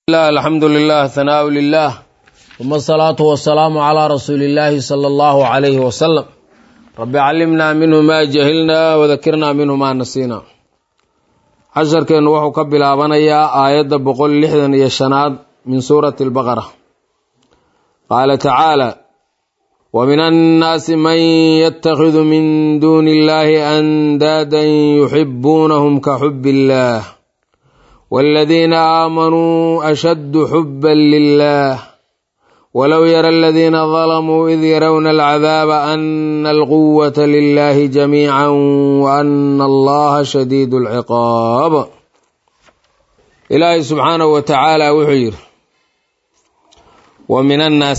alxamdu lilah hanaau lilah uma asalaatu wasalaamu calaa rasuuli illaahi sala allahu calayhi wasalam rabbi callimnaa minhu maa jahilnaa wadakirnaa minhu maa nasiina casharkeennu wuxuu ka bilaabanayaa aayadda boqol lixdan iyo shanaad min suurati albaqara qaala tacaala wa min annaasi man yatakhidu min duuni illahi andaadan yuxibuunahum ka xubi illaah والذين آمنوا أشد حبا لله ولو يرى الذين ظلموا إذ يرون العذاب أن القوة لله جميعا وأن الله شديد العقاب إلهي سبحانه وتعالى وحير ومن الناس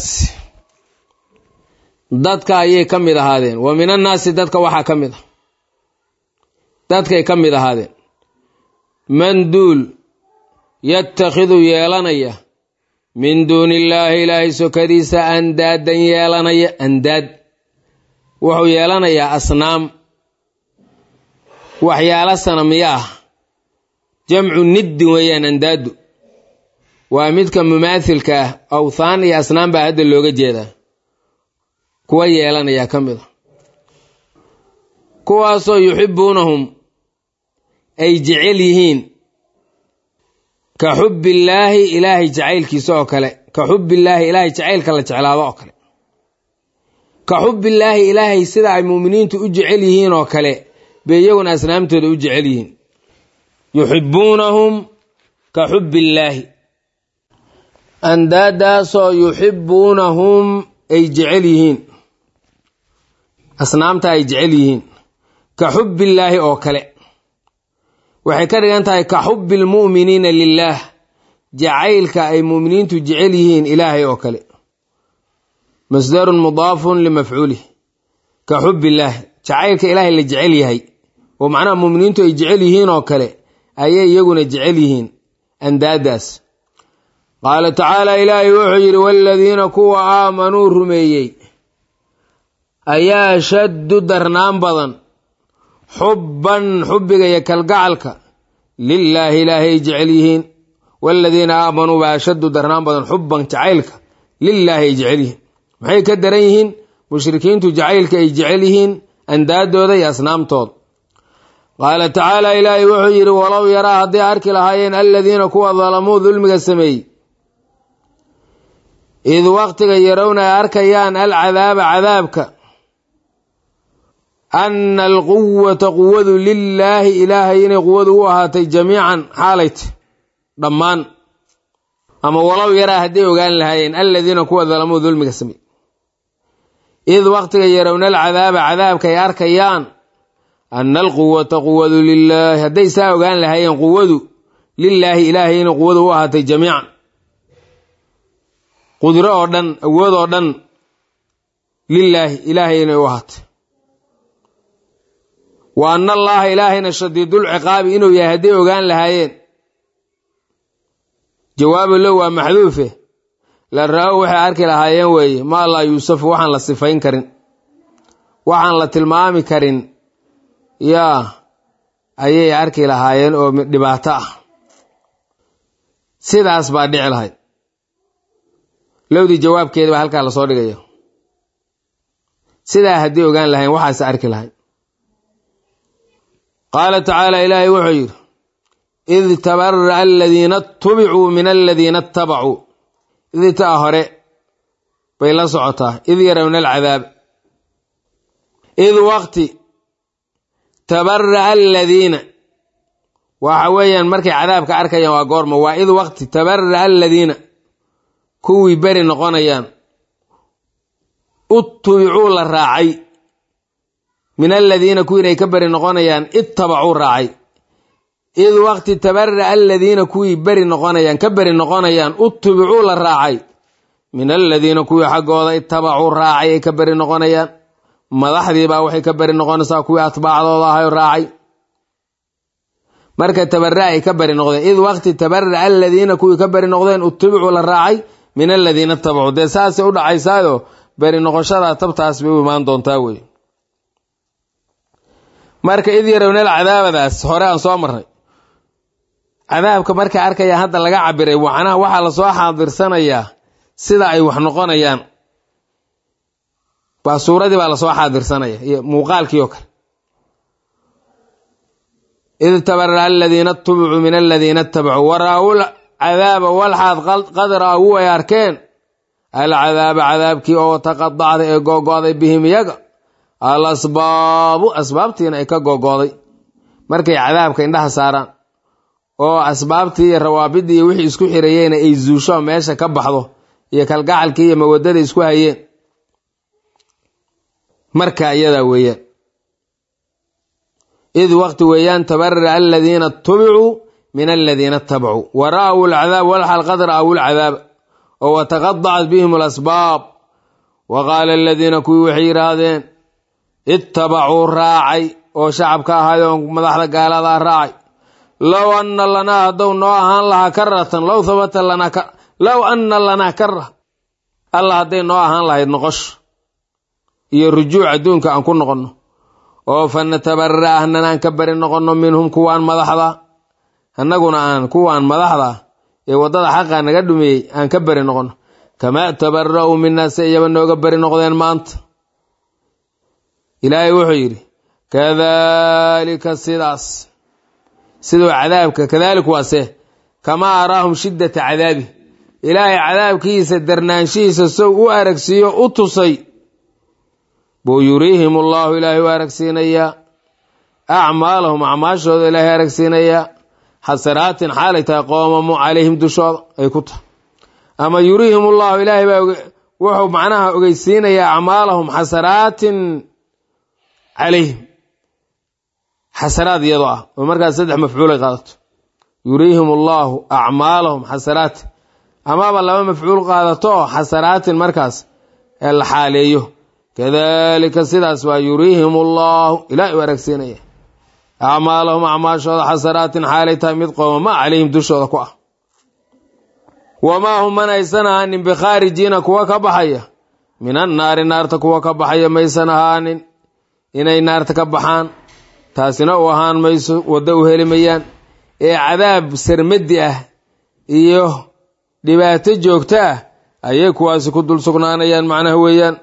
dadka ayay ka mid ahaadeen wa min annaasi dadka waxaa ka mid a dadkay ka mid ahaadeen man duul yatakhidu yeelanaya min duuni illaahi ilaahay sokadiisa andaadan yeelanaya andaad wuxuu yeelanayaa asnaam waxyaalo sanamiyo ah jamcu niddin weeyaan andaadu waa midka mumaathilka ah awthaan iyo asnaam baa hadda looga jeedaa kuwa yeelanayaa ka mid a kuwaasoo yuxibuunahum ay jecel yihiin ka xubbillaahi ilaahay jacaylkiisa oo kale ka xubbillaahi ilaahay jacaylka la jeclaado oo kale ka xubbillaahi ilaahay sida ay muuminiintu u jecel yihiin oo kale bay iyaguna asnaamtooda u jecel yihiin yuxibbuunahum ka xubbillaahi andaadaasoo yuxibbuunahum ay jecel yihiin asnaamta ay jecel yihiin ka xubbillaahi oo kale waxay ka dhigan tahay ka xubbi lmu'miniina lilaah jacaylka ay mu'miniintu jecel yihiin ilaahay oo kale masdarun mudaafun limafcuulih ka xubbillaahi jacaylka ilaahay la jecel yahay oo macnaha mu'miniintu ay jecel yihiin oo kale ayay iyaguna jecel yihiin andaadaas qaala tacaala ilaahay wuxuu yidhi waaladiina kuwa aamanuu rumeeyey ayaa shaddu darnaan badan xubban xubbiga iyo kalgacalka lilaahi ilaahay jecel yihiin waaladiina aamanuu baa ashaddu darnaan badan xubban jacaylka lilaahi ay jecel yihiin maxay ka daran yihiin mushrikiintu jacaylka ay jecel yihiin andaadooda iyo asnaamtooda qaala tacaala ilaahay wuxuu yidhi walow yaraa hadday arki lahaayeen aladiina kuwa dalamuu dulmiga sameeyey id waqtiga yarowna ay arkayaan alcadaaba cadaabka ana alquwata quwadu lilaahi ilaahay inay quwadu u ahaatay jamiican xaalayt dhammaan ama walow yaraa hadday ogaan lahaayeen aladiina kuwa dalamuu dulmiga samey id waqtiga yarowna alcadaaba cadaabka ay arkayaan ana alquwata quwadu lilaahi hadday saa ogaan lahaayeen quwadu lilaahi ilaahay inay quwadu u ahaatay jamiican qudro oo dhan awood oo dhan lilaahi ilaahay inay u ahaatay wa anna allaaha ilaahayna shadiidul ciqaabi inuu yahay hadday ogaan lahaayeen jawaabu low waa maxduufe la ra-o waxay arki lahaayeen weeye maa laa yuusafu waxaan la sifayn karin waxaan la tilmaami karin yaa ayay arki lahaayeen oo dhibaato ah sidaas baa dhici lahayd lowdii jawaabkeeda baa halkaa lasoo dhigaya sidaa hadday ogaan lahayen waxaase arki lahayd qaala tacaala ilaahay wuxuu yidhi id tabara'a aladiina itubicuu min aladiina ittabacuu idtaa hore bay la socotaa id yarawna alcadaab id waqti tabara'a aladiina waxa weeyaan markay cadaabka arkayaan waa goorma waa id waqti tabara'a aladiina kuwii beri noqonayaan utubicuu la raacay min aladiina kuwii inay ka beri noqonayaan ittabacuu raacay id waqti tabara'a aladiina kuwii beri noqonayaan ka beri noqonayaan utubicuu la raacay min aladiina kuwii xaggooda ittabacuu raacay ay ka beri noqonayaan madaxdiibaa waxay ka beri noqonaysaa kuwii atbaacdooda ahayo raacay marka tabara ay ka beri noqdeen id waqti tabara'a aladiina kuwii ka beri noqdeen utubicuu la raacay min aladiina ittabacuu dee saasay u dhacaysaayo beri noqoshada tabtaas bay u imaan doontaa wey marka id yarownal cadaabadaas hore aan soo marnay cadaabka markay arkayaan hadda laga cabiray macnaha waxaa lasoo xaadirsanayaa sida ay wax noqonayaan waa suuradii baa lasoo xaadirsanaya iyo muuqaalkii oo kale id tabara aladiina tubicuu min aladiina itabacuu waraawul cadaaba walxaad qad raawu ay arkeen alcadaaba cadaabkii oo taqadacday ee googo'day bihim iyaga al asbaabu asbaabtiina ay ka googooday markay cadaabka indhaha saaraan oo asbaabtii iyo rawaabidii iyo wixii isku xirayeyna ay zuusho meesha ka baxdo iyo kalgacalkii iyo mawadada isku hayeen marka iyadaa weeyaan id waqti weeyaan tabarara aladiina tubicuu min aladiina itabacuu wa ra'aw alcadaab walxal qad ra'aw alcadaaba oo wataqadacat bihim alasbaab wa qaala aladiina kuwii waxay yidhaahdeen ittabacuu raacay oo shacabka ahayd oo madaxda gaaladaa raacay low anna lanaa haddou noo ahaan lahaa karatan low habata lanaa low anna lanaa kara allah hadday noo ahaan lahayd noqosho iyo rujuuc adduunka aan ku noqonno oo fa natabara ahnanaan ka bari noqonno minhum kuwaan madaxda annaguna aan kuwaan madaxda ee waddada xaqa naga dhumeeyey aan ka bari noqonno kamaa tabara'uu minaa se iyaba nooga bari noqdeen maanta ilaahay wuxuu yidhi kadaalika sidaas siduu cadaabka kadalik waase kamaa araahum shiddata cadaabi ilaahay cadaabkiisa darnaanshihiisa sow u aragsiiyo u tusay buu yuriihim allaahu ilaahay u aragsiinayaa acmaalahum acmaashooda ilaahay aragsiinayaa xasanaatin xaalay tahay qoomamo calayhim dushooda ay ku tahay ama yuriihim ullahu ilaahay baa wuxuu macnaha ogeysiinayaa acmaalahum xasanaatin calayhim xasanaad iyadoo ah oo markaas saddex mafcuulay qaadato yuriihim allaahu acmaalahum xasanaat amaba laba mafcuul qaadato oo xasanaatin markaas ee la xaaleeyo kadalika sidaas waa yuriihim allaahu ilahay u aragsiinaya acmaalahum acmaashooda xasanaatin xaalay tahay mid qoomama calayhim dushooda ku ah wamaa hum man aysan ahaanin bikhaarijiina kuwa ka baxaya min annaari naarta kuwa ka baxaya maysan ahaanin inay naarta ka baxaan taasina u ahaan mayso waddo u heli mayaan ee cadaab sarmadi ah iyo dhibaato joogto ah ayay kuwaasi ku dul sugnaanayaan macnaha weeyaan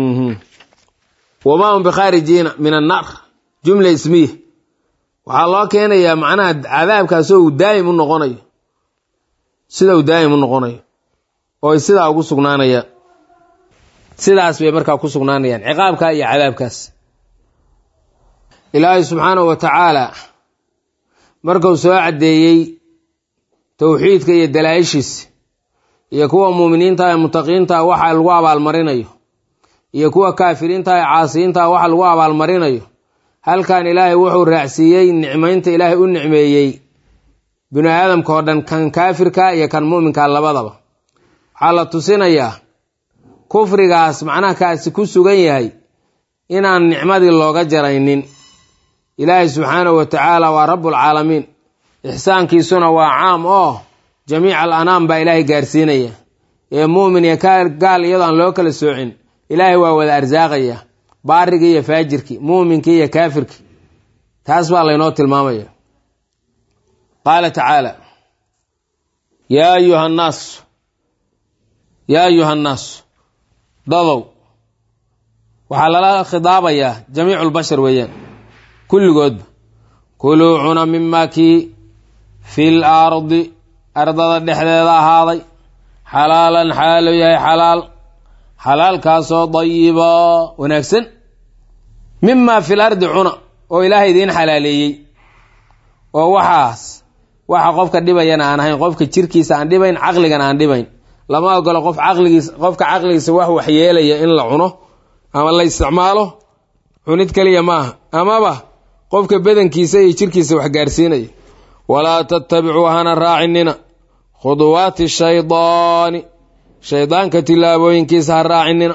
wamaa hum bikhaarijiina min annaar jumla ismiya waxaa loo keenayaa macnaha cadaabkaasoo uu daa'im u noqonayo sida uu daa'im u noqonayo oo ay sidaa ugu sugnaanayaan sidaas bay markaa ku sugnaanayaan ciqaabka iyo cadaabkaas ilaahay subxaanahu wa tacaala markuu soo caddeeyey towxiidka iyo dalaa'ishiisa iyo kuwa muuminiinta ee mutaqiinta waxa lagu abaalmarinayo iyo kuwa kaafiriinta ee caasiyiinta waxa lagu abaalmarinayo halkan ilaahay wuxuu raacsiiyey nicmaynta ilaahay u nicmeeyey binu aadamka oo dhan kan kaafirka iyo kan mu'minka labadaba waxaa la tusinayaa kufrigaas macnaha kaasi ku sugan yahay inaan nicmadii looga jaraynin ilaahay subxaanahu wa tacaala waa rabbulcaalamiin ixsaankiisuna waa caam oo jamiic al anaam baa ilaahay gaarsiinaya ee muumin iyo gaal iyadoo aan loo kala soocin ilaahay waa wada arsaaqaya baarigii iyo faajirkii muuminkii iyo kaafirkii taas baa laynoo tilmaamaya qaala tacaala yaa ayuha annaas yaa ayuha annaasu dadow waxaa lala khidaabayaa jamiicu lbashar weeyaan kulligoodba kuluu cuna mimaa kii fil ardi ardada dhexdeeda ahaaday xalaalan xaalo yahay xalaal xalaalkaasoo dayiba wanaagsan mimaa fil ardi cuna oo ilaahay idiin xalaaleeyey oo waxaas waxa qofka dhibayana aan ahayn qofka jirkiisa aan dhibayn caqligana aan dhibayn lama ogolo qof caqligiisa qofka caqligiisa wax waxyeelaya in la cuno ama la isticmaalo cunid keliya maaha amaba qofka badankiisa iyo jirkiisa wax gaarsiinaya walaa tattabicuu hana raacinina khuduwaati shaydaani shaydaanka tilaabooyinkiisa ha raacinina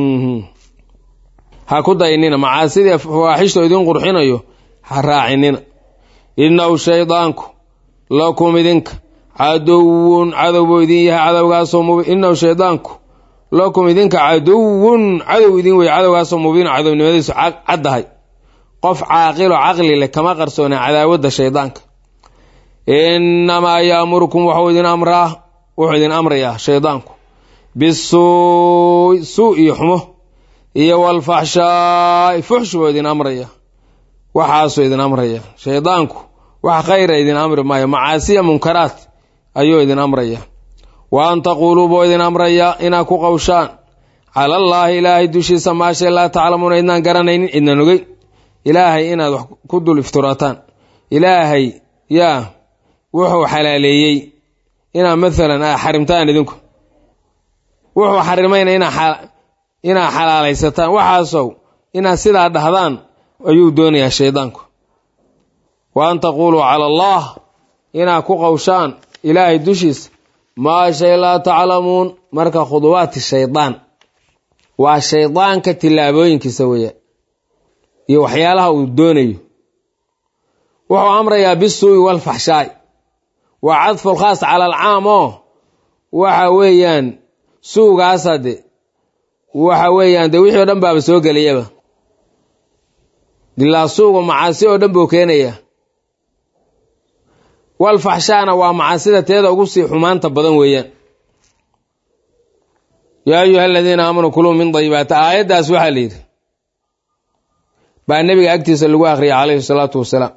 ha ku daynina macaasidii fawaaxishta idin qurxinayo ha raacinina innahu shaydaanku lakum idinka caduwun cadow buu idin yahay cadowgaasoo mubiin innahu shaydaanku lakum idinka caduwun cadow idin wey cadowgaasoo mubiin cadownimadiisu caddahay qof caaqilo caqli leh kama qarsoona cadaawadda shaydaanka innamaa yaamurukum waxuu idin amraa wuxuu idin amrayaa shaydaanku bisuu suu iyo xumo iyo walfaxshaai fuxsh buu idin amraya waxaasuu idin amraya shaydaanku wax khayra idin amri maayo macaasiya munkaraat ayuu idin amraya wa an taquuluu buu idin amraya inaad ku qawshaan cala allaahi ilaahay dushiisa maashay laa taclamuuna idnaan garanaynin idnan ogeyn ilaahay inaad wax ku dul iftirataan ilaahay yaa wuxuu xalaaleeyey inaad maalan a xarimtaan idinku wuxuu xarimayna inaad xalaalaysataan waxaasow inaad sidaa dhahdaan ayuu doonayaa shaydaanku wa an taquuluu cala allah inaad ku qawshaan ilaahay dushiisa maa shay laa taclamuun marka khuduwaati shaydaan waa shaydaanka tillaabooyinkiisa weeyaan iyo waxyaalaha uu doonayo wuxuu amrayaa bisuu'i walfaxshaay waa cadfu lkhaas cala alcaam oo waxa weeyaan suugaasa de waxa weeyaan dee wixii o dhan baaba soo gelayaba ilaa suuga macaasi oo dhan buu keenayaa walfaxshaana waa macaasida teeda ugu sii xumaanta badan weeyaan yaa ayuha aladiina aamanuu kuluu min dayibaati aayaddaas waxaa la yidhi baa nebiga agtiisa lagu akhriyay calayhi salaatu wasalaam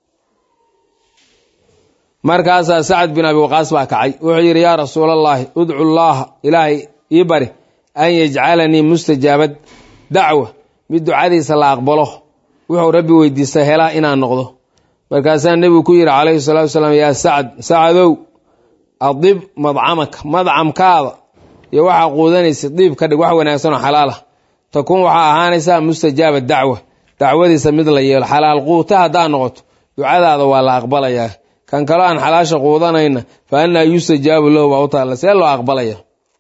markaasaa sacad bin abi waqaas baa kacay wuxuu yidhi yaa rasuulallaahi udcu llaaha ilaahay ii bari an yajcalanii mustajaabad dacwa mid ducadiisa la aqbalo wuxuu rabbi weydiista helaa inaan noqdo markaasaa nebigu ku yidhi calayhi salaatu wasalaam yaa sacad sacadow adib madcamaka madcamkaada iyo waxaa quudanaysa diib ka dhig wax wanaagsan oo xalaalah takuun waxaa ahaanaysaa mustajaaba dacwa dacwadiisa mid la yeelo xalaal quuta haddaa noqoto ducadaada waa la aqbalayaa kan kaloo aan xalaasha quudanayna fa annaa yustajaabu lahu baa u taalla see loo aqbalaya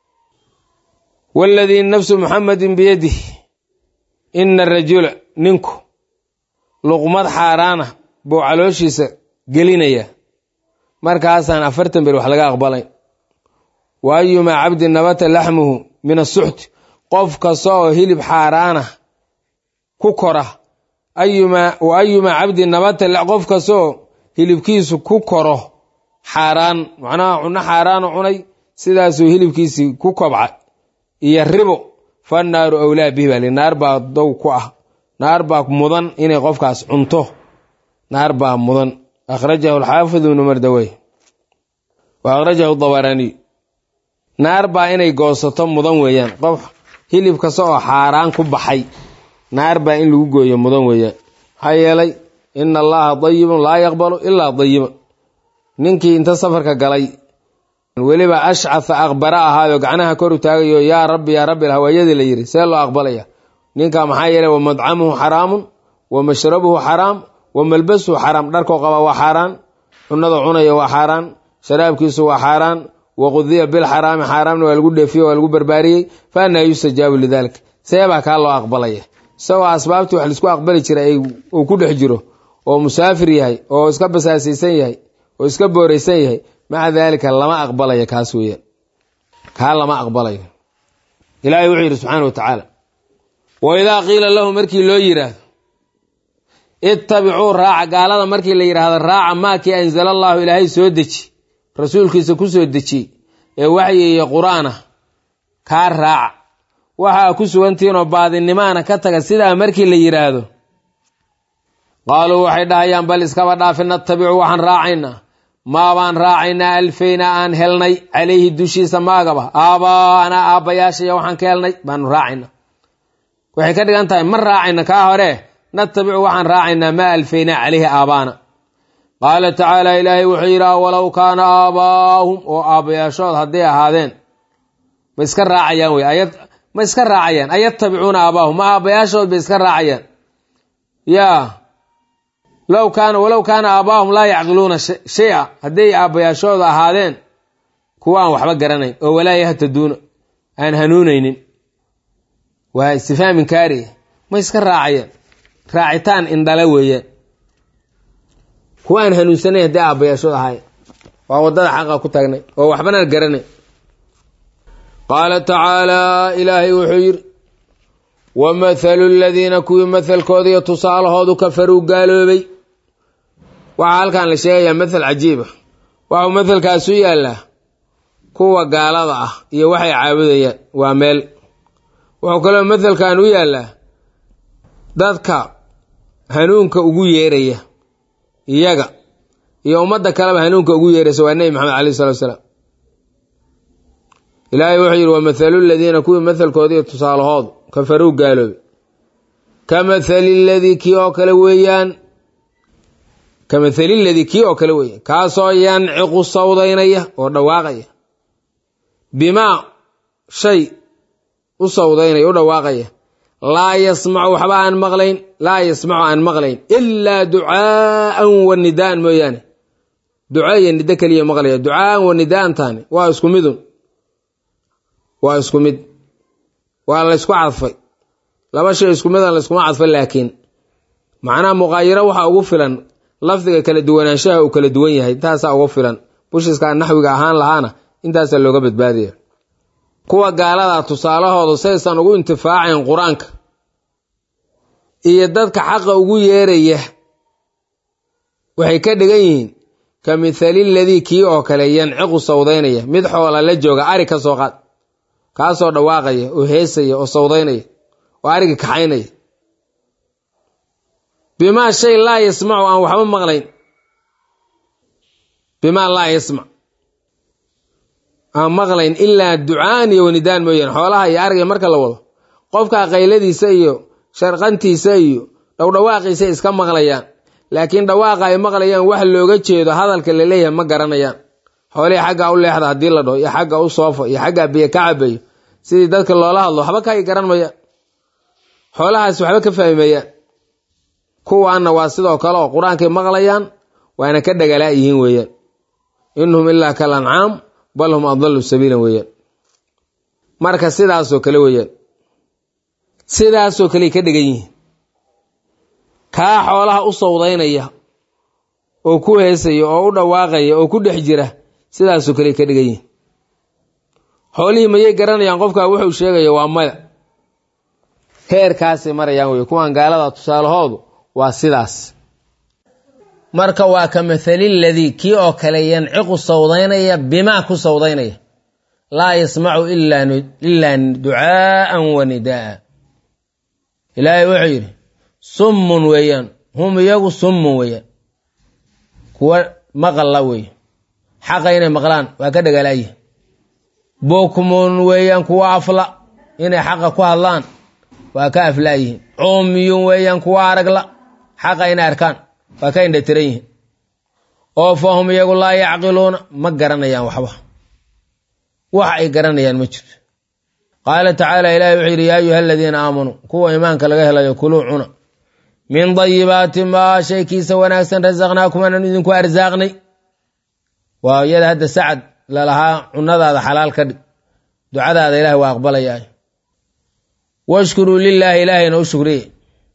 waaladii nafsu muxamedin biyadih ina rajula ninku luqmad xaaraana buu calooshiisa gelinaya markaasaan afartan ber wax laga aqbalayn wa ayumaa cabdin nabata laxmuhu min asuxti qof kasta oo hilib xaaraana ku kora wa ayumaa cabdin nabata qof kasta oo hilibkiisu ku koro xaaraan macnaha cunno xaaraanu cunay sidaasuu hilibkiisii ku kobca iyo ribo fa naaru awlaa bihi baa li naar baa dow ku ah naar baa mudan inay qofkaas cunto naar baa mudan akhrajahu alxaafid ibnu mardawey wa akhrajahu dabaraniy naar baa inay goosato mudan weeyaan qof hilib kasta oo xaaraan ku baxay naar baa in lagu gooyo mudan weeyaan maxaa yeelay ina allaha dayibun laa yaqbalu ilaa dayiban ninkii inta safarka galay weliba ashcatha aqbara ahaayo gacnaha kor u taagayo yaa rabbi yaa rabbi hawaayadii la yidhi see loo aqbalaya ninka maxaa yeelay wa madcamuhu xaraamun wa mashrabuhu xaraam wa malbasuhu xaraam dharkoo qaba waa xaaraan cunada cunaya waa xaaraan sharaabkiisu waa xaaraan wa qudiya bilxaraami xaaraamna waa lagu dheefiye waa lagu barbaariyey fa annaa yustajaabu lidalik seebaa kaa loo aqbalaya isagoo asbaabtii wax laisku aqbali jiray uu ku dhex jiro oo musaafir yahay oo iska basaasaysan yahay oo iska booraysan yahay maca daalika lama aqbalayo kaas weeyaan kaa lama aqbalayo ilaahay wuxuu yidhi subxaana wa tacaala wa idaa qiila lahu markii loo yidhaahdo ittabicuu raaca gaalada markii la yidhaahdo raaca maakii anzala allaahu ilaahay soo deji rasuulkiisa ku soo dejiyey ee waxyi iyo qur-aan ah kaa raaca waxaa ku sugantihiinoo baadinimaana ka taga sidaa markii la yidhaahdo qaaluu waxay dhahayaan bal iskaba dhaafi natabicu waxaan raacaynaa maabaan raacaynaa alfayna aan helnay calayhi dushiisa maagaba aabaanaa aabbayaashaya waxaan ka helnay baanu raacaynaa waxay ka dhigan tahay ma raacayna kaa hore natabicu waxaan raacaynaa maa alfaynaa calayhi aabaana qaala tacaala ilaahay wuxuu yidhi walow kaana aabaahum oo aabbayaashood hadday ahaadeen ma iska raacayaan wey ayad ma iska raacayaan ayatabicuuna aabaahum ma aabbayaashood bay iska raacayaan yaa low kaana walow kaana aabaahum laa yacqiluuna shay-a hadday aabbayaashooda ahaadeen kuwa aan waxba garanayn oo walaa yahtaduuna aan hanuunaynin waa istifhaamin kaariya ma iska raacayaan raacitaan indhale weeyaan kuwa aan hanuunsanayn hadday aabbayaashooda ahaayeen waa waddada xaqa ku taagnay oo waxbana garanay qaala tacaalaa ilaahay wuxuu yidhi wa mathalu ladiina kuwii mathalkooda iyo tusaalahoodu kafaruu gaaloobay waxaa halkan la sheegayaa mathal cajiiba waxuu mathalkaas u yaallaa kuwa gaalada ah iyo waxay caabudayaan waa meel wuxuu kaloo mathalkan u yaallaa dadka hanuunka ugu yeeraya iyaga iyo ummadda kaleba hanuunka ugu yeeraysa waa nebi maxamed alayh salatu salaam ilaahay wuxuu yidhi wamathalu ladiina kuwii mathalkoodii tusaalahoodu kafaruu gaaloobay ka mathali ladii kii oo kale weeyaan ka mathali ladii kii oo kale weeyaan kaasoo yanciqu sawdaynaya oo dhawaaqaya bimaa shay u sawdaynaya u dhawaaqaya laa yasmacu waxba aan maqlayn laa yasmacu aan maqlayn ilaa ducaa'an wa nidaan mooyaane duca iyo niddo keliya maqlaya ducaaan wa nidaantaani waa isku midun waa isku mid waa laysku cadfay laba shay isku midan layskuma cadfo laakiin macnaha muqaayiro waxaa ugu filan lafdiga kala duwanaanshaha uu kala duwan yahay intaasaa ugu filan bushiskaa naxwiga ahaan lahaana intaasaa looga badbaadaya kuwa gaaladaa tusaalahooda saysan ugu intifaacayn qur-aanka iyo dadka xaqa ugu yeeraya waxay ka dhigan yihiin ka mithali ladii kii oo kale yanciqu sawdaynaya mid xoola la jooga ari ka soo qaad kaasoo dhawaaqaya oo heesaya oo sawdaynaya oo arigi kaxaynaya bimaa shay laa yasmacu aan waxba maqlayn bimaa laa yasmac aan maqlayn ilaa ducaan iyo wanidaan mooyaane xoolaha iyo ariga marka la wado qofkaa qayladiisa iyo sharqantiisa iyo dhowdhawaaqiisa iska maqlayaan laakiin dhawaaqa ay maqlayaan wax looga jeedo hadalka la leeyahay ma garanayaan xoolihii xaggaa u leexda haddii la dhaho iyo xagga u soofo iyo xaggaa biyo ka cabayo sidii dadka loola hadlo waxba ka ay garan mayaan xoolahaas waxba ka fahmayaan kuwaanna waa sidoo kale oo qur-aankay maqlayaan waana ka dhagalaa yihiin weeyaan inhum ilaa kal ancaam bal hum adallu sabiilan weeyaan marka sidaasoo kale weeyaan sidaasoo kaley ka dhigan yihiin kaa xoolaha u sawdaynaya oo ku heesaya oo u dhawaaqaya oo ku dhex jira sidaasoo kaley ka dhigan yihiin xoolihii mayay garanayaan qofkaa wuxuu sheegaya waa maya heerkaasay marayaan wey kuwan gaalada tusaalahoodu waa sidaas marka waa ka mathali ladii kii oo kale yanciqu sawdaynaya bimaa ku sawdaynaya laa yasmacu ilaa ducaa'an wa nidaaa ilaahay wuxuu yidhi summun weeyaan hum iyagu summun weeyaan kuwa maqalla weeye xaqa inay maqlaan waa ka dhagaalaayihin bukmun weeyaan kuwa afla inay xaqa ku hadlaan waa ka aflaayihiin cumyun weeyaan kuwa aragla xaqa inay arkaan waa ka indhatiran yihiin oo fa hum iyagu laa yacqiluuna ma garanayaan waxba wax ay garanayaan ma jirto qaala tacaala ilahi wuxuu yidhi yaa ayuha aladiina aamanuu kuwa iimaanka laga helayo kuluu cuna min dayibaati maa shaykiisa wanaagsan rasaqnaakum aanan idinku arsaaqnay waa iyada hadda sacad lalahaa cunadaada xalaal ka dhig ducadaada ilahi waa aqbalayaa washkuruu lilaahi ilaahayna u shukriye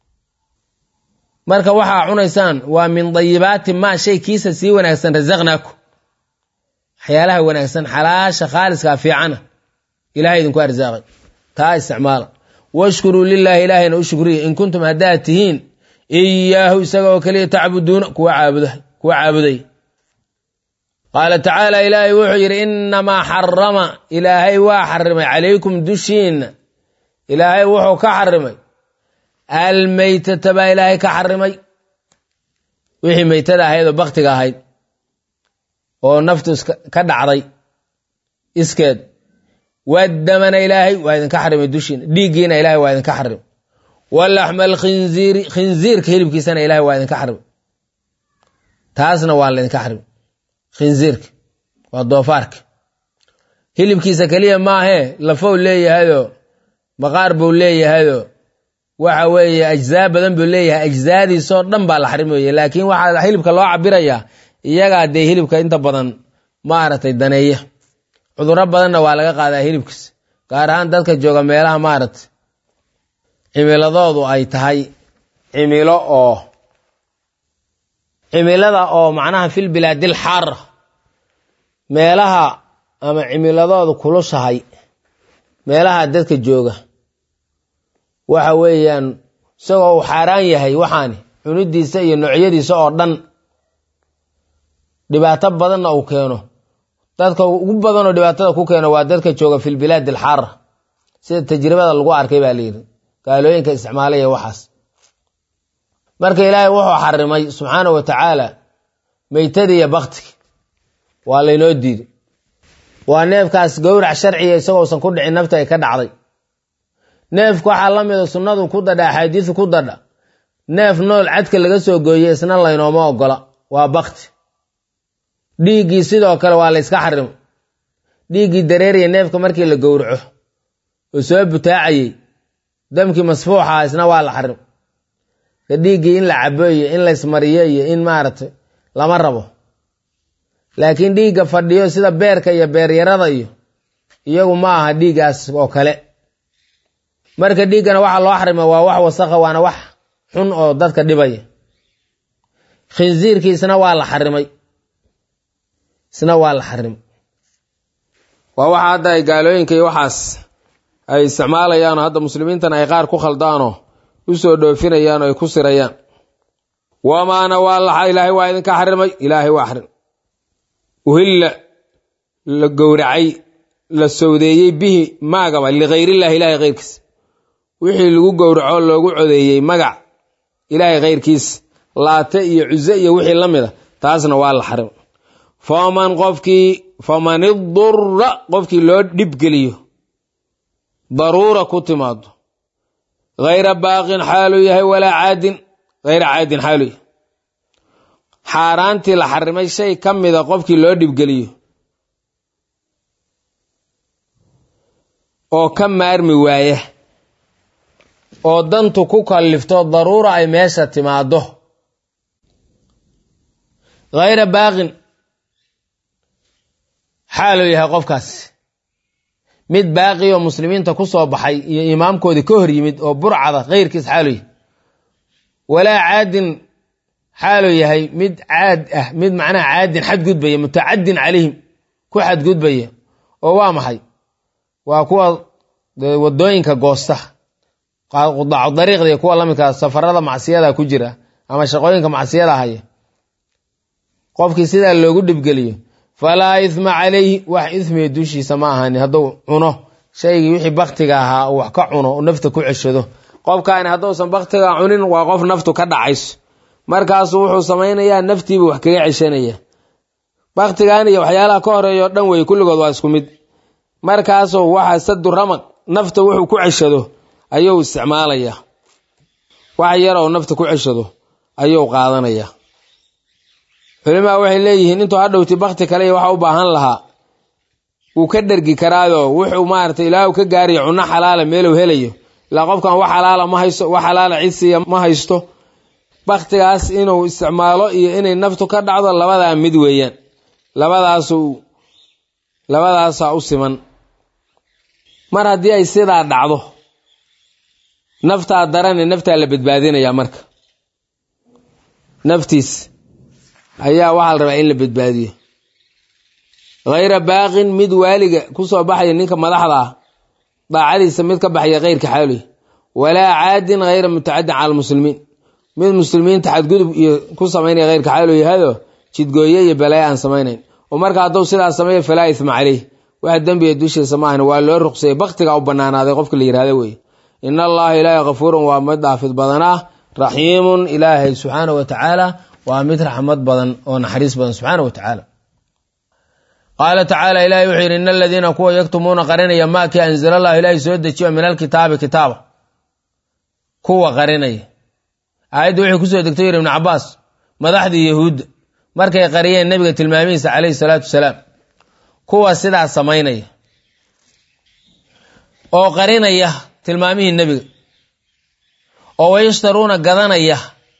marka waxaa cunaysaan waa min dayibaati maa shay kiisa sii wanaagsan rasaqnaakum waxyaalaha wanaagsan xalaasha khaaliskaa fiicana ilahay idinku arsaaqay taa isticmaala washkuruu lilaahi ilaahayna u shukriye in kuntum haddaad tihiin iyaahu isaga oo keliya tacbuduuna kuwa caabuda kuwa caabuday qaala tacaala ilaahay wuxuu yidhi inamaa xarama ilaahay waa xarimay calaykum dushiinna ilaahay wuxuu ka xarimay almeytata baa ilaahay ka xarimay wixii meytada ahayd oo baktiga ahayd oo naftu ka dhacday iskeed waddamana ilaahay waa idinka xarimay dushiina dhiiggiina ilahay waa idinka xarimay walaxma alkhinziiri khinziirka hilibkiisana ilahay waa idinka xarimay taasna waa laydinka xarimay khinziirka waa doofaarka hilibkiisa keliya maahee lafow leeyahayoo maqaar buu leeyahayoo waxa weeye ajzaa badan buu leeyahay ajzaadiisoo dhan baa la xarimaya laakiin waxaa hilibka loo cabirayaa iyagaa dee hilibka inta badan maaragtay daneeya cudurro badanna waa laga qaadaa hilibkiisa gaar ahaan dadka jooga meelaha maaragtay cimiladoodu ay tahay cimilo oo cimilada oo macnaha fil bilaadil xaara meelaha ama cimiladoodu kulushahay meelaha dadka jooga waxa weeyaan isagoo uu xaaraan yahay waxaani cunidiisa iyo noocyadiisa oo dhan dhibaato badanna uu keeno dadka ugu badanoo dhibaatada ku keeno waa dadka jooga fi lbilaad alxaara sida tajribada lagu arkay baa layidhi gaalooyinka isticmaalaya waxaas marka ilaahay wuxuu xarimay subxaana wa tacaala meytadii iyo baktiga waa laynoo diiday waa neefkaas gowrac sharciga isagoosan ku dhicin nafta ay ka dhacday neefka waxaa la mida sunnadu ku dadha axaadiisu ku dadha neef nool cadka laga soo gooyey isna laynooma ogola waa bakti dhiiggii sidoo kale waa la yska xarimo dhiiggii dareeriya neefka markii la gowraco oo soo butaacayey damkii masfuuxa isna waa la xarim ka dhiiggii in la cabo iyo in la ismariyo iyo in maaragtay lama rabo laakiin dhiigga fadhiyo sida beerka iyo beeryarada iyo iyagu ma aha dhiiggaas oo kale marka dhiiggana waxaa loo xarima waa wax wasakha waana wax xun oo dadka dhibaya khinsiirkii isna waa la xarimay isna waa la xarimay waa waxa hadda ay gaalooyinka iyo waxaas ay isticmaalayaanoo hadda muslimiintana ay qaar ku khaldaanoo u soo dhoofinayaan oo ay ku sirayaan wamaana waa laxa ilaahay waa idinka xarimay ilaahay waa xarim uhilla la gowracay la sowdeeyey bihi maagaba likayrillahi ilahay keyrkiis wixii lagu gowraco loogu codeeyey magac ilaahay keyrkiis laate iyo cuze iyo wixii la mida taasna waa la xarim faman qofkii faman idura qofkii loo dhibgeliyo daruura ku timaado hayra baaqin xaaluu yahay walaa caadin hayra caadin xaaluu yahay xaaraantii la xarimay shay ka mida qofkii loo dhibgeliyo oo ka maarmi waaya oo dantu ku kallifto daruura ay meesha timaado hayra baaqin xaaluu yahay qofkaasi mid baaqi oo muslimiinta ku soo baxay iyo imaamkoodii ka hor yimid oo burcada keyrkiis xaaluu yahay walaa caadin xaaluu yahay mid caad ah mid macnaha caadin xadgudbaya mutacadin calayhim ku xadgudbaya oo waa maxay waa kuwa wadooyinka goosta qudaacu dariiqda iyo kuwa lamidka safarada macsiyada ku jira ama shaqooyinka macsiyada haya qofkii sidaa loogu dhibgeliyo falaa isma calayhi wax ismiga dushiisa ma ahani hadduu cuno shaygii wixii baktiga ahaa uu wax ka cuno u nafta ku ceshado qofkaani hadduusan baktiga cunin waa qof naftu ka dhacayso markaasuu wuxuu samaynayaa naftiibu wax kaga ceshanaya baktigan iyo waxyaalaha ka horeeya o dhan wey kulligood waa isku mid markaasuu waxa sadu ramaq nafta wuxuu ku ceshado ayuu isticmaalaya wax yar oo nafta ku ceshado ayuu qaadanaya culimaa waxay leeyihiin intuu hadhowti bakti kale iyo waxa u baahan lahaa wuu ka dhergi karaayoo wuxuu maarata ilaahu ka gaariyo cunno xalaala meeluu helayo ilaa qofkan wax xalaala ma haysto wax xalaala cidsiya ma haysto baktigaas inuu isticmaalo iyo inay naftu ka dhacdo labadaa mid weeyaan labadaasu labadaasaa u siman mar haddii ay sidaa dhacdo naftaa darane naftaa la badbaadinaya marka naftiis ayaa waxaa la rabaa in la badbaadiyo hayra baaqin mid waaliga kusoo baxaya ninka madaxda ah daacadiisa mid ka baxaya keyrka xaalihi walaa caadin hayra mutacadin cala almuslimiin mid muslimiinta xadgudub iyo ku samaynaya keyrka xaalihu yahado jidgooye iyo balaayo aan samaynayn oo marka hadduu sidaas sameeyo falaa isma caleyh wax dembiga dushiisa ma ahni waa loo ruqsayay baktiga u banaanaaday qofka la yihahdo weye in allaha ilaahay kafuurun waa mid dhaafid badanah raxiimun ilaahay subxaana wa tacaala waa mid raxmad badan oo naxariis badan subxaana wa tacaala qaala tacaala ilahi wuxuu yidhi in aladiina kuwa yaktumuuna qarinaya maakii anzala allahu ilaahay soo dejiyo min alkitaabi kitaaba kuwa qarinaya aayaddu waxay kusoo degtay yidhi ibnu cabaas madaxdii yahuudda markay qariyeen nebiga tilmaamihiisa caleyhi salaatu wasalaam kuwa sidaa samaynaya oo qarinaya tilmaamihii nebiga oo wayashtaruuna gadanaya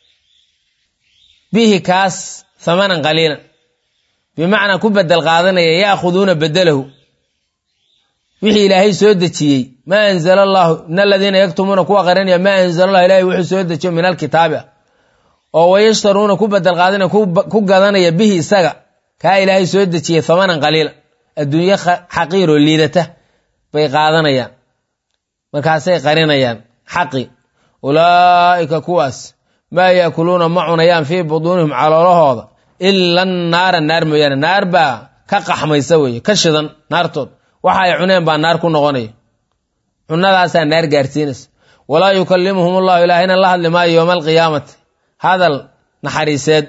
bihi kaas hamanan qaliilan bimacnaa ku bedel qaadanaya yaakhuduuna bedelahu wixii ilaahay soo dejiyey maa anzala allahu in aladiina yaktumuuna kuwa qarinaya maa anzala allah ilahay wuxuu soo dejiyo min alkitaabi ah oo wayashtaruuna ku bedel qaadanaya ku gadanaya bihi isaga kaa ilaahay soo dejiyey hamanan qaliila adduunye xaqiiroo liidata bay qaadanayaan markaasay qarinayaan xaqi ulaa'ika kuwaas maa yaakuluuna ma cunayaan fii buduunihim caloolahooda ila naara naar mooyaane naar baa ka qaxmaysa weeye ka shidan naartood waxa ay cuneen baa naar ku noqonaya cunadaasaa naar gaarsiinaysa walaa yukallimuhum allahu ilaahayna la hadli maayo yowma alqiyaamati hadal naxariiseed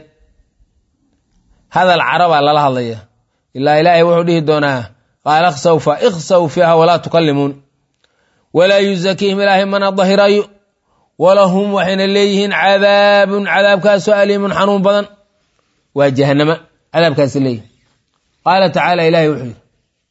hadal carabaa lala hadlaya ilaa ilaahay wuxuu dhihi doonaa qaala ikhsaw fa ikhsaw fiiha walaa tukallimuun walaa yuzakiihim ilaahay mana dahirayo walahum waxayna leeyihiin cadaabun cadaabkaasoo aliimun xanuun badan waa jahanama cadaabkaasi leeyihin qaala tacaala ilahay wuxuu yidhi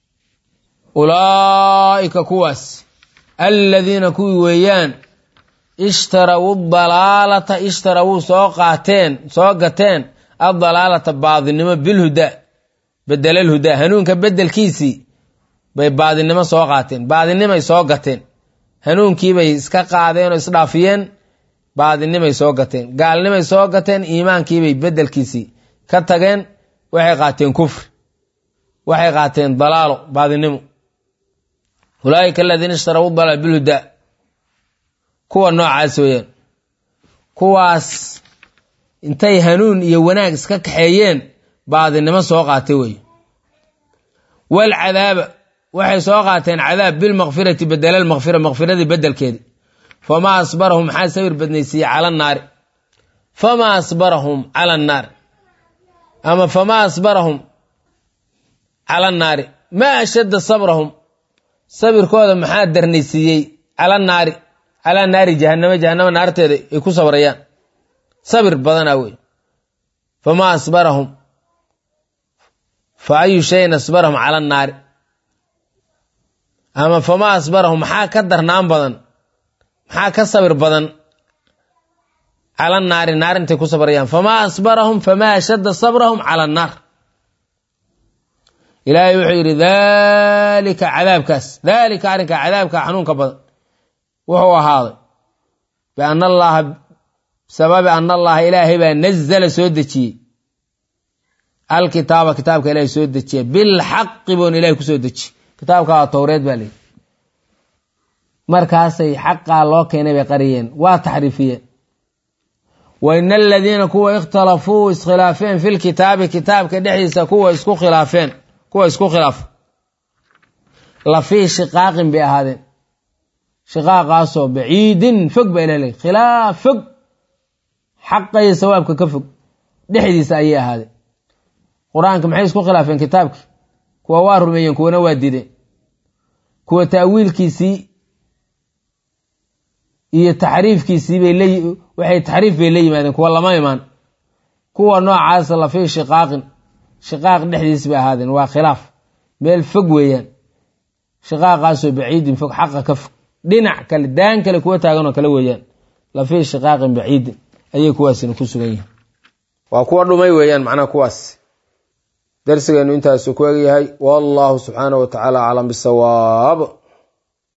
ulaa'ika kuwaas aladiina kuwii weeyaan ishtarawu dalaalata ishtarawuu soo qaateen soo gateen addalaalata baadinimo bilhudaa bedelalhudaa hanuunka bedelkiisii bay baadinimo soo qaateen baadinimay soo gateen hanuunkiibay iska qaadeen oo isdhaafiyeen baadinimay soo gateen gaalnimay soo gateen iimaankiibay bedelkiisii ka tageen waxay qaateen kufri waxay qaateen dalaalo baadinimo ulaaika aladiina ishtarawu dalaal bilhudaa kuwa noocaas weeyaan kuwaas intay hanuun iyo wanaag iska kaxeeyeen baadinimo soo qaatay wey walcadaaba waxay soo qaateen cadaab bilmakfirati bedela lmakfira makfiradii bedelkeedi famaa asbarahum maxaa sawir badnaysiiyey cala naari famaa asbarahum cala annaar ama famaa asbarahum cala annaari maa ashadda sabrahum sabirkooda maxaa darnaysiiyey cala naari calaa naari jahanamo jahanamo naarteeda ay ku sabrayaan sabir badanaa wey famaa asbarahum fa ayu shayin asbarahum cala annaari ama famaa asbarahum maxaa ka darnaan badan maxaa ka sabir badan cala naari naar intay ku sabrayaan famaa asbarahum famaa ashadda sabrahum cala annaar ilaahay wuxuu yidhi daalika cadaabkaas daalika arrinka cadaabka xanuunka badan wuxuu ahaaday biana allaha sababi ana allaha ilaahay baa nazala soo dejiyey alkitaaba kitaabka ilaahay soo dejiya bilxaqi buuna ilahay ku soo dejiyey kitaabka waa towreed baa leeyihi markaasay xaqaa loo keenay bay qariyeen waa taxriifiyeen wa ina aladiina kuwa ikhtalafuu iskhilaafeen fi lkitaabi kitaabka dhexdiisa kuwa isku khilaafeen kuwa isku khilaafa la fii shiqaaqin bay ahaadeen shiqaaqaasoo baciidin fog baa ilah leey khilaaf fog xaqa iyo sawaabka ka fog dhexdiisa ayay ahaadeen qur-aanka maxay isku khilaafeen kitaabki kuwa waa rumeeyeen kuwana waa dideen kuwa ta'wiilkiisii iyo taxriifkiisii bay l waxay taxriif bay la yimaadeen kuwa lama imaan kuwa noocaasa la fii shiqaaqin shiqaaq dhexdiis bay ahaadeen waa khilaaf meel fog weeyaan shiqaaqaasoo baciidin fog xaqa ka fog dhinac kale daan kale kuwa taaganoo kale weeyaan la fii shiqaaqin baciidin ayay kuwaasina ku sugan yihiin waa kuwa dhumay weeyaan macnaha kuwaas darsigeenu intaasu ku egyahay wallahu subxaanahu wa tacaala aclam bisawaab